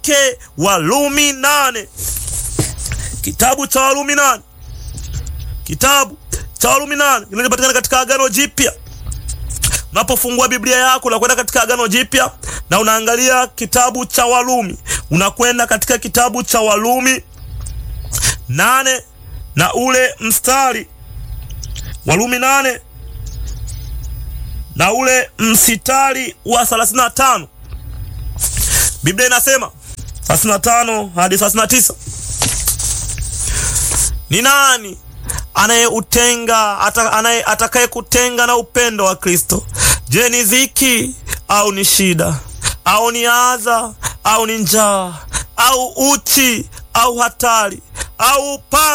wake Walumi nane, kitabu cha Walumi nane, kitabu cha Walumi nane kinachopatikana katika Agano Jipya. Unapofungua Biblia yako unakwenda katika Agano Jipya na unaangalia kitabu cha Walumi, unakwenda katika kitabu cha Walumi nane na ule mstari Walumi nane na ule msitari wa 35 Biblia inasema 35 hadi 39, ni nani anayeutenga anaye atakaye kutenga na upendo wa Kristo? Je, ni dhiki au ni shida au ni adha au ni njaa au uchi au hatari au upanga